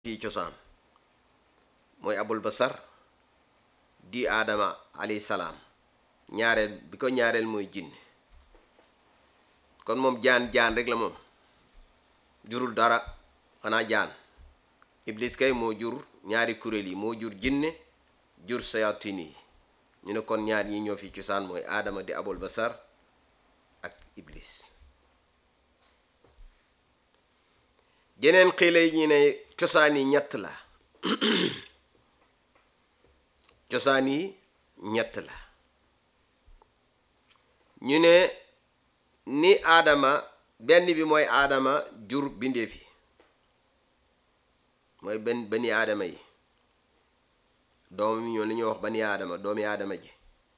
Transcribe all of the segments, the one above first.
fii cosaan mooy abul basar di aadama alayhi salaam ñaareel bi ko ñaareel mooy jinne kon moom jaan jaan rek la moom jurul dara xanaa jaan iblis kay moo jur ñaari kuréel yi moo jur jinne jur sayatin yi ñu ne kon ñaar ñi ñoo fi cosaan mooy aadama di abul basar ak iblis jeneen xiila yi ñu ne cosaan yi ñett la cosaan yi ñett la ñu ne ni aadama benn bi mooy aadama jur bindeef yi mooy benn bani aadama yi doom yi ñoo li ñuy wax bani aadama doomi aadama ji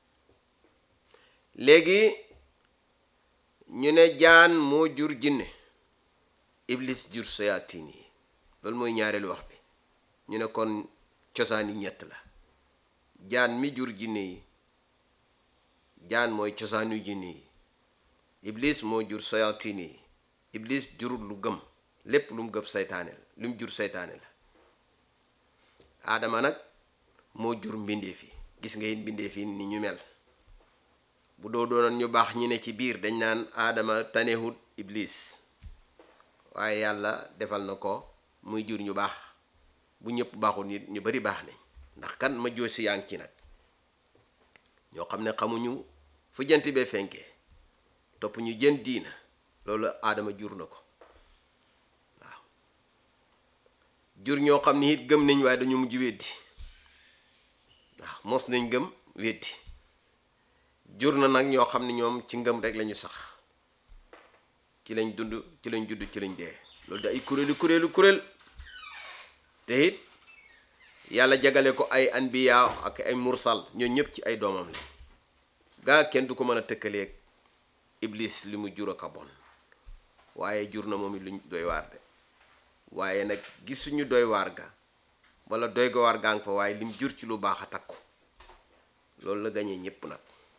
léegi ñu ne jaan moo jur jinne iblis jur sayaatin yi loolu mooy ñaareelu wax bi ñu ne kon cosaan yi ñett la jaan mi jur jinne yi jaan mooy cosaanu jinne yi iblis moo jur sayaatin yi iblis jurul lu gëm lépp lu mu gëm saytaane la lu mu jur saytaane la aadama nag moo jur mbindeef yi gis nga it mbindeef yi ni ñu mel bu doo doonoon ñu baax ñi ne ci biir dañ naan aadama tanewut iblis waaye yàlla defal na ko muy jur ñu baax bu ñëpp baaxul nit ñu bari baax nañ ndax kan ma joo si yaa ngi ci nag ñoo xam ne xamuñu fu jant bee fenkee topp ñu jën diina loolu aadama jur na ko waaw jur ñoo xam ne it gëm nañ waaye dañu mujj weddi waaw mos nañ gëm weddi jur na nag ñoo xam ne ñoom ci ngëm rek lañu sax ci lañ dund ci lañ judd ci lañ dee loolu da ay kuréelu kuréelu kuréel te it yàlla jagale ko ay anbiya ak ay mursal ñoo ñëpp ci ay doomam la gaa kenn du ko mën a tëkkaleeg iblis li mu jur ak a bon waaye jur na moom it luñ doy waar de waaye nag gisuñu doy waar ga wala doy ga waar gaa nga fa waaye lim jur ci lu baax a takku loolu la gañee ñépp nag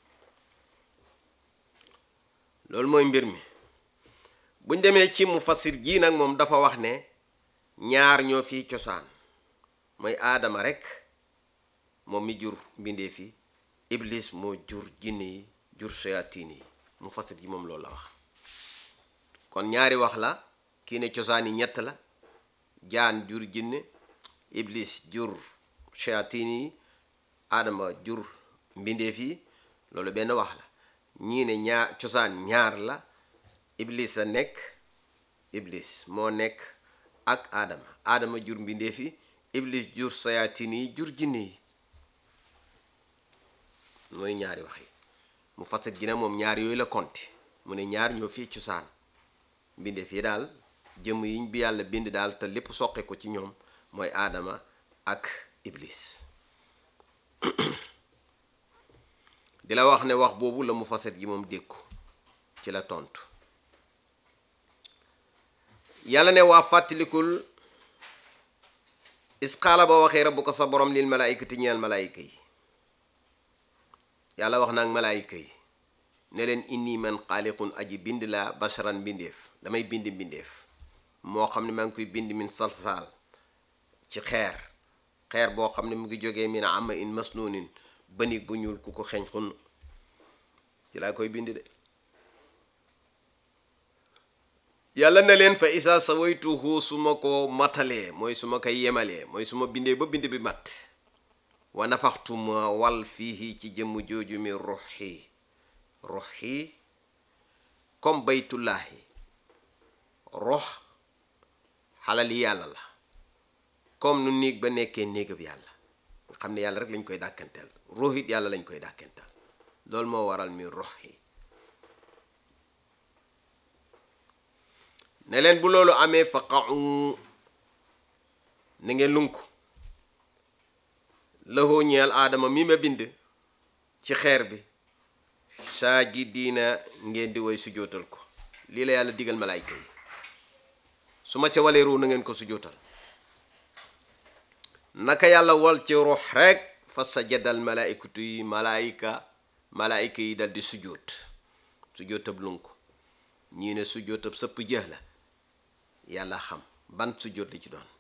loolu mooy mbir mi buñ demee ci mu fasir jii nag moom dafa wax ne ñaar ñoo fi cosaan mooy aadama rek moom mi jur mbindee fi iblis moo jur jinne yi jur shayatin yi mu fasir ji moom loolu la wax kon ñaari wax la kii ne cosaan yi ñett la jaan jur jinne iblis jur shayatin yi aadama jur mbindeef yi loolu benn wax la ñii ne ñaar cosaan ñaar la iblis a nekk iblis moo nekk ak aadama aadama jur mbindeef yi iblis jur sayatin yi jur jinne yi mooy ñaari wax yi mu fasit gi ne moom ñaar yooyu la konti mu ne ñaar ñoo fii cosaan mbindeef yi daal jëmm yiñ bi yàlla bind daal te lépp soqe ko ci ñoom mooy aadama ak iblis di la wax ne wax boobu la mu faset gi moom dékku ci la tontu yàlla ne waa fàttalikul isqaala ba waxee rabbu ko sa borom lil malaayikati ñeel malaayika yi yàlla wax naag malaayika yi ne leen inni man xaaliqun aji bind la basharan mbindeef damay bind mbindeef moo xam ne maa ngi koy bind min salsaal ci xeer xeer boo xam ne mu ngi jógee min ama in masnuunin banig bu ñuul ku ko xeeñ xunn ci laa koy bind de yàlla na leen fa isa sawaytuhu su ma ko matalee mooy su ma koy yemalee mooy su ma bindee ba bind bi mat wa nafaxtuma wal fii ci jëmm jooju mi ruxi ruxi comme baytullaahi rox xalal yi yàlla la comme nu néeg ba nekkee néegab yàlla nga xam ne yàlla rek lañ koy dàkkanteel ruux it yàlla lañ koy dàkkanteel loolu moo waral mi ruxi ne leen bu loolu amee fa qaxu na ngeen lunk lahoo ñeel aadama mi ma bind ci xeer bi saajidiina ngeen di woy sujootal ko lii la yàlla digal malaayka yi su ma ca walee ruu na ngeen ko sujootal naka yàlla wal ci ruux rek fa sajadal malaaykatu yi malaayika malaayika yi dal di sujoot sujootab lunk ñii ne sujootab sëpp jëx la yàlla xam ban sujjóot la ci doon